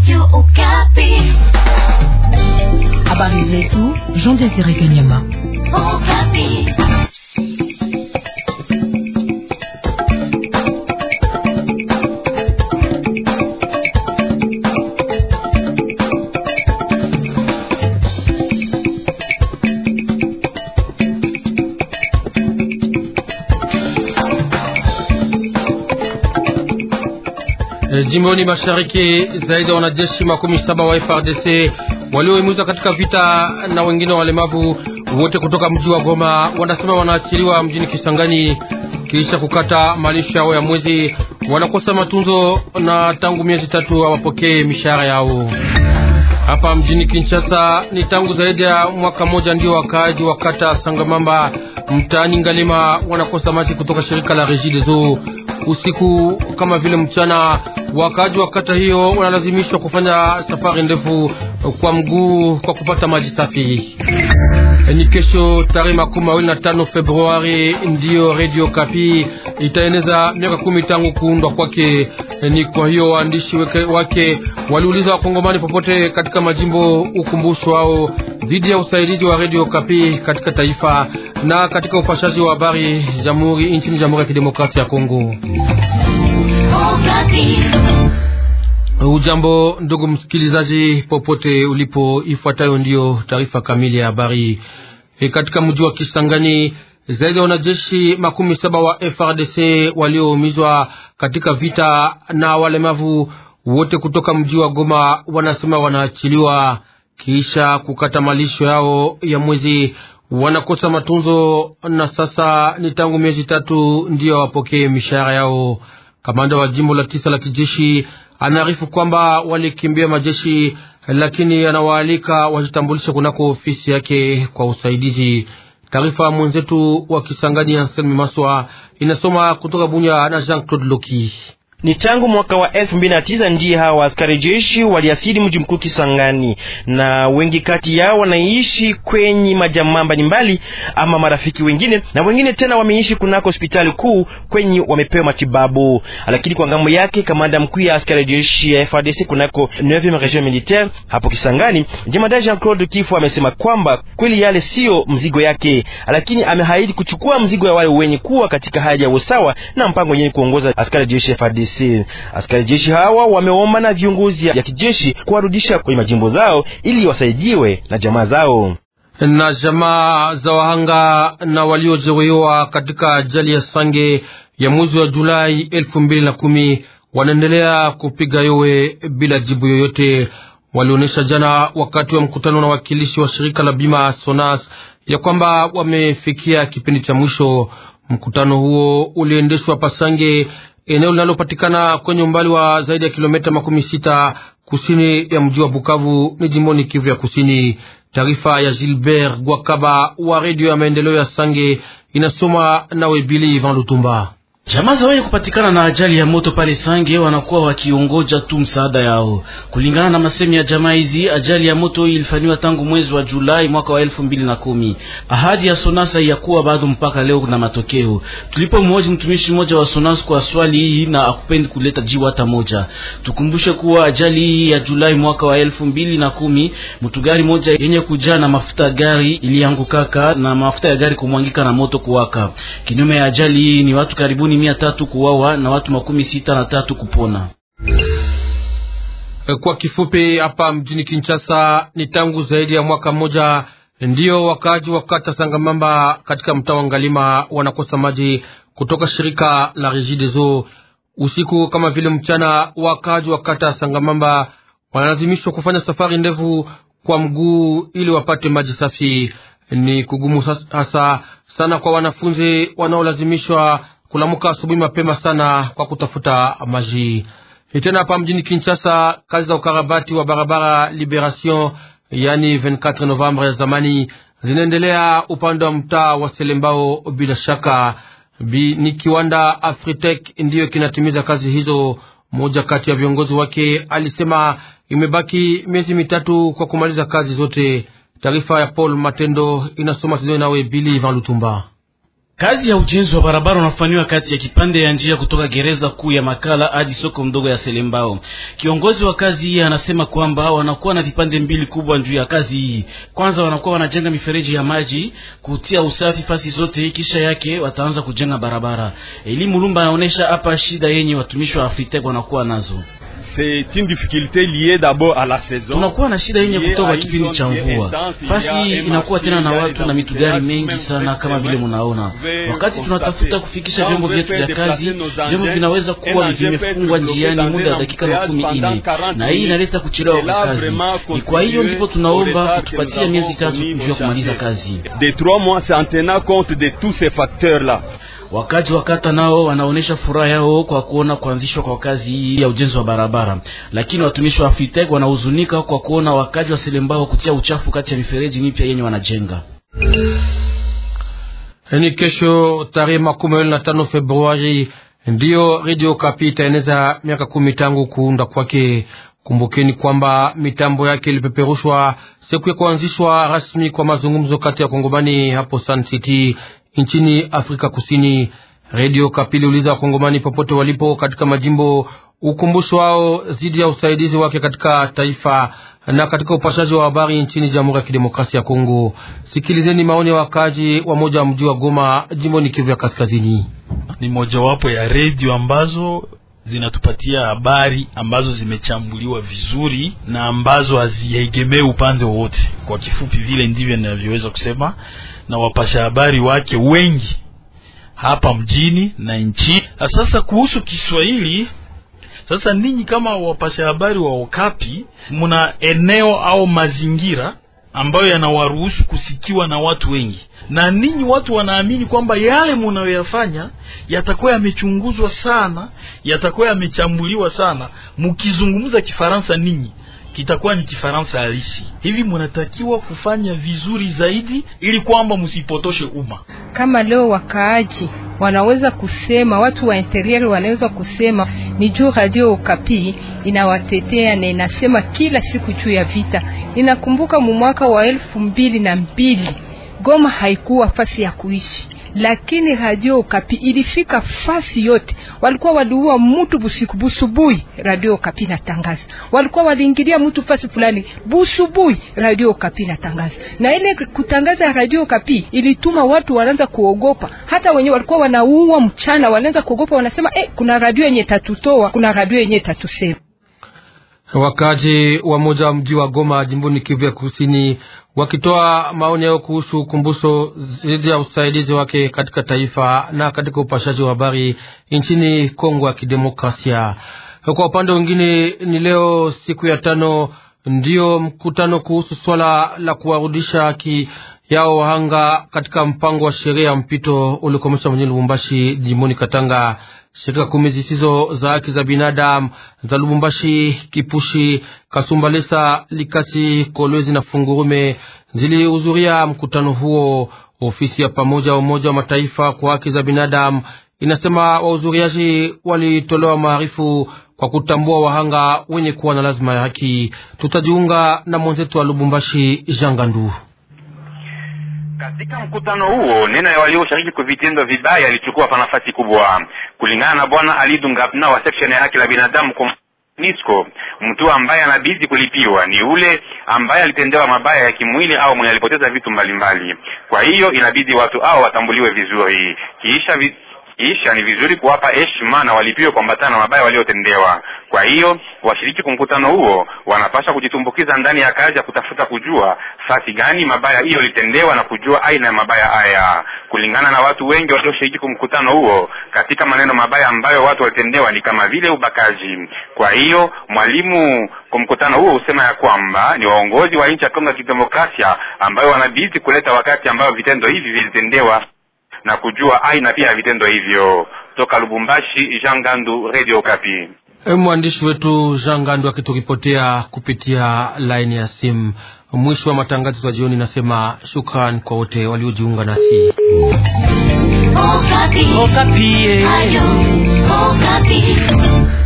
Habari zetu Jean Desire Kanyama. Jimboni mashariki zaidi ya wanajeshi makumi saba wa FRDC waliohimizwa katika vita na wengine walemavu wote kutoka mji wa Goma wanasema wanaachiliwa mjini Kisangani kisha kukata malisho yao ya mwezi. Wanakosa matunzo na tangu miezi tatu hawapokee mishahara yao. Hapa mjini Kinshasa ni tangu zaidi ya mwaka mmoja ndio wakaaji wa kata Sangamamba mtaani Ngalima wanakosa maji kutoka shirika la Regideso usiku kama vile mchana. Wakaaji wa kata hiyo wanalazimishwa kufanya safari ndefu kwa mguu kwa kupata maji safi. Ni kesho tarehe makumi mawili na tano Februari ndiyo Radio Kapi itaeneza miaka kumi tangu kuundwa kwake. Ni kwa hiyo waandishi wake waliuliza wakongomani popote katika majimbo ukumbusho wao dhidi ya usaidizi wa Radio Kapi katika taifa na katika upashaji wa habari jamhuri nchini Jamhuri ya Kidemokrasia ya Kongo. Ujambo ndugu msikilizaji, popote ulipo, ifuatayo ndiyo taarifa kamili ya habari. E, katika mji wa Kisangani zaidi ya wanajeshi makumi saba wa FRDC walioumizwa katika vita na walemavu wote kutoka mji wa Goma wanasema wanaachiliwa kisha kukata malisho yao ya mwezi. Wanakosa matunzo na sasa ni tangu miezi tatu ndiyo wapokee mishahara yao. Kamanda wa jimbo la tisa la kijeshi anaarifu kwamba walikimbia majeshi, lakini anawaalika wajitambulishe kunako ofisi yake kwa usaidizi. Taarifa mwenzetu wa Kisangani Anselmi Maswa inasoma kutoka Bunya na Jean Claude Loki. Ni tangu mwaka wa elfu mbili na tisa ndiye hawa askari jeshi waliasili mji mkuu Kisangani, na wengi kati yao wanaishi kwenye majamaa mbalimbali ama marafiki wengine, na wengine tena wameishi kunako hospitali kuu kwenye wamepewa matibabu. Lakini kwa ngambo yake kamanda mkuu ya askari jeshi ya FARDC kunako 9e region militaire hapo Kisangani, jemadari Jean Claude Kifu amesema kwamba kweli yale sio mzigo yake, lakini amehaidi kuchukua mzigo ya wale wenye kuwa katika hali ya usawa na mpango yenye kuongoza askari jeshi ya FARDC. Askari jeshi hawa wameomba na viongozi ya kijeshi kuwarudisha kwenye majimbo zao ili wasaidiwe na jamaa zao. Na jamaa za wahanga na waliojeruhiwa katika ajali ya Sange ya mwezi wa Julai elfu mbili na kumi wanaendelea kupiga yowe bila jibu yoyote. Walionyesha jana wakati wa mkutano na wakilishi wa shirika la bima Sonas ya kwamba wamefikia kipindi cha mwisho. Mkutano huo uliendeshwa Pasange eneo linalopatikana kwenye umbali wa zaidi ya kilomita makumi sita kusini ya mji wa Bukavu ni jimboni Kivu ya Kusini. Taarifa ya Gilbert Gwakaba wa redio ya maendeleo ya Sange inasoma nawe Bili Van Lutumba. Jamaa za wenye kupatikana na ajali ya moto pale Sange wanakuwa wakiongoja tu msaada yao. Kulingana na masemi ya jamaa hizi, ajali ya moto ilifanywa tangu mwezi wa Julai mwaka wa elfu mbili na kumi. Ahadi ya Sonasa ya kuwa bado mpaka leo na matokeo. Tulipo mmoja mtumishi mmoja wa Sonas kwa swali hii na akupendi kuleta jibu hata moja. Tukumbushe kuwa ajali hii ya Julai mwaka wa elfu mbili na kumi mtu gari moja yenye kujaa na mafuta ya gari iliangukaka na mafuta ya gari kumwangika na moto kuwaka. Kinyume ya ajali hii ni watu karibuni mia tatu kuwawa na watu makumi sita na tatu kupona. Kwa kifupi, hapa mjini Kinshasa ni tangu zaidi ya mwaka mmoja ndiyo wakaaji wa kata Sangamamba katika mtaa wa Ngalima wanakosa maji kutoka shirika la Regideso. Usiku kama vile mchana, wakaaji wa kata Sangamamba wanalazimishwa kufanya safari ndefu kwa mguu ili wapate maji safi. Ni kugumu hasa sana kwa wanafunzi wanaolazimishwa kulamuka asubuhi mapema sana kwa kutafuta maji. Tena hapa mjini Kinshasa, kazi za ukarabati wa barabara Liberation, yani 24 Novembre ya zamani zinaendelea upande wa mtaa wa Selembao. Bila shaka Bi, ni kiwanda Afritec ndiyo kinatimiza kazi hizo. Mmoja kati ya viongozi wake alisema imebaki miezi mitatu kwa kumaliza kazi zote. Taarifa ya Paul Matendo inasoma Sidoni nawe Bili Van Lutumba. Kazi ya ujenzi wa barabara unafanywa kati ya kipande ya njia kutoka gereza kuu ya Makala hadi soko mdogo ya Selembao. Kiongozi wa kazi hii anasema kwamba wanakuwa na vipande mbili kubwa juu ya kazi hii. Kwanza wanakuwa wanajenga mifereji ya maji, kutia usafi fasi zote, kisha yake wataanza kujenga barabara. Elimu Lumba anaonesha hapa shida yenye watumishi wa Afritek wanakuwa nazo. C'est une difficulté liée d'abord à la saison. Tunakuwa na shida yenye kutoka kipindi cha mvua. Fasi hii inakuwa tena na watu na mitugari mengi sana, kama vile munaona. Wakati tunatafuta kufikisha vyombo vyetu vya kazi, vyombo vinaweza kuwa vimefungwa njiani muda wa dakika makumi ine, na hii inaleta kuchelewa kwa kazi. Ni kwa hiyo ndipo tunaomba kutupatia miezi tatu juu ya kumaliza kazi. De trois mois, c'est en tenant compte de tous ces facteurs-là. Wakaji wa kata nao wanaonesha furaha yao kwa kuona kuanzishwa kwa kazi hii ya ujenzi wa barabara, lakini watumishi wa Afritek wanahuzunika kwa kuona wakaji wa Selembao kutia uchafu kati ya mifereji mipya yenye wanajenga. Ni kesho tarehe makumi mawili na tano Februari ndiyo Radio Kapi itaeneza miaka kumi tangu kuunda kwake. Kumbukeni kwamba mitambo yake ilipeperushwa siku ya kuanzishwa rasmi kwa mazungumzo kati ya Kongomani hapo Sun City nchini Afrika Kusini. Radio Kapi iliuliza Wakongomani popote walipo katika majimbo ukumbusho wao dhidi ya usaidizi wake katika taifa na katika upashaji wa habari nchini Jamhuri ya Kidemokrasia ya Kongo. Sikilizeni maoni ya wakaji wa moja wa mji wa Goma, jimboni Kivu ya Kaskazini. Ni mojawapo ya redio ambazo zinatupatia habari ambazo zimechambuliwa vizuri na ambazo haziegemei upande wowote. Kwa kifupi, vile ndivyo ninavyoweza kusema, na wapasha habari wake wengi hapa mjini na nchi. Sasa kuhusu Kiswahili, sasa ninyi kama wapasha habari wa Okapi, mna eneo au mazingira ambayo yanawaruhusu kusikiwa na watu wengi, na ninyi watu wanaamini kwamba yale munayoyafanya yatakuwa yamechunguzwa sana, yatakuwa yamechambuliwa sana. Mkizungumza Kifaransa ninyi kitakuwa ni Kifaransa halisi. Hivi munatakiwa kufanya vizuri zaidi, ili kwamba msipotoshe umma. Kama leo wakaaji wanaweza kusema, watu wa interior wanaweza kusema ni juu Radio Okapi inawatetea na inasema kila siku juu ya vita. Inakumbuka mu mwaka wa elfu mbili na mbili Goma haikuwa fasi ya kuishi, lakini Radio Okapi ilifika fasi yote. Walikuwa waliua mtu busiku busubui, Radio Okapi natangaza. Walikuwa waliingilia mtu fasi fulani busubui, Radio Okapi natangaza. Na ile kutangaza Radio Okapi ilituma watu wanaanza kuogopa, hata wenye walikuwa wanaua mchana wanaanza kuogopa, wanasema eh, kuna radio yenye tatutoa, kuna radio yenye tatusema. Wakaji wa moja wa mji wa Goma jimboni Kivu ya Kusini wakitoa maoni yao kuhusu ukumbusho dhidi ya usaidizi wake katika taifa na katika upashaji wa habari nchini Kongo ya Kidemokrasia. Kwa upande mwingine, ni leo siku ya tano ndiyo mkutano kuhusu swala la kuwarudisha haki yao wahanga katika mpango wa sheria ya mpito uliokomesha mjini Lubumbashi jimboni Katanga. Shirika kumi zisizo za haki za binadamu za Lubumbashi, Kipushi, Kasumbalesa, Likasi, Kolwezi na Fungurume zilihudhuria mkutano huo. Ofisi ya pamoja wa Umoja wa Mataifa kwa haki za binadamu inasema wahudhuriaji walitolewa maarifu kwa kutambua wahanga wenye kuwa na lazima ya haki. Tutajiunga na mwenzetu wa Lubumbashi, Jangandu. Katika mkutano huo neno ya walioshiriki kwa vitendo vibaya ilichukua pa nafasi kubwa, kulingana na bwana Alidu Ngapna wa section ya haki la binadamu kwa NISCO. Mtu ambaye anabidi kulipiwa ni ule ambaye alitendewa mabaya ya kimwili au mwenye alipoteza vitu mbalimbali mbali. Kwa hiyo inabidi watu hao watambuliwe vizuri, kiisha vi kisha ni vizuri kuwapa heshima na walipiwe kuambatana na mabaya waliotendewa. Kwa hiyo washiriki kwa mkutano huo wanapaswa kujitumbukiza ndani ya kazi ya kutafuta kujua fasi gani mabaya hiyo ilitendewa na kujua aina ya mabaya haya. Kulingana na watu wengi walioshiriki kwa mkutano huo, katika maneno mabaya ambayo watu walitendewa ni kama vile ubakaji. Kwa hiyo mwalimu kwa mkutano huo husema ya kwamba ni waongozi wa nchi ya Kongo ya Kidemokrasia ambayo wanabidi kuleta wakati ambayo vitendo hivi vilitendewa na kujua aina pia ya vitendo hivyo. Toka Lubumbashi, Jean Gandu, Radio Kapi. Mwandishi wetu Jean Gandu akituripotea kupitia laini ya simu. Mwisho wa matangazo ya jioni, nasema shukran kwa wote waliojiunga nasi. Okapi. Okapi. Ayo, Okapi.